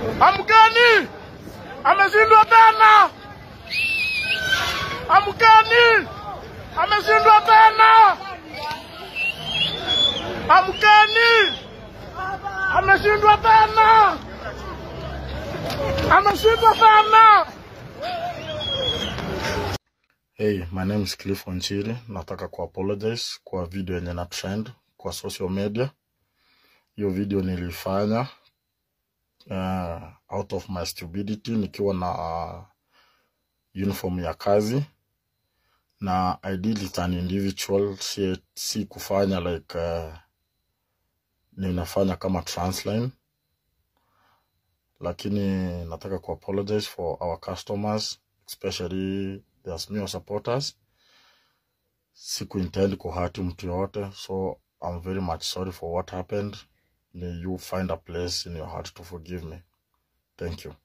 Amkeni! Ameshindwa tena! Amkeni! Ameshindwa tena! Amkeni! Ameshindwa tena! Ameshindwa tena! Hey, my name is Cliff Onchiri. Nataka ku apologize kwa video yenye na trend kwa social media. Hiyo video nilifanya uh, out of my stupidity nikiwa na uh, uniform ya kazi na I did it an individual, si, si kufanya like uh, ninafanya kama transline, lakini nataka ku apologize for our customers especially the Azimio supporters. Siku intend kuhati mtu yoyote, so I'm very much sorry for what happened. May you find a place in your heart to forgive me. Thank you.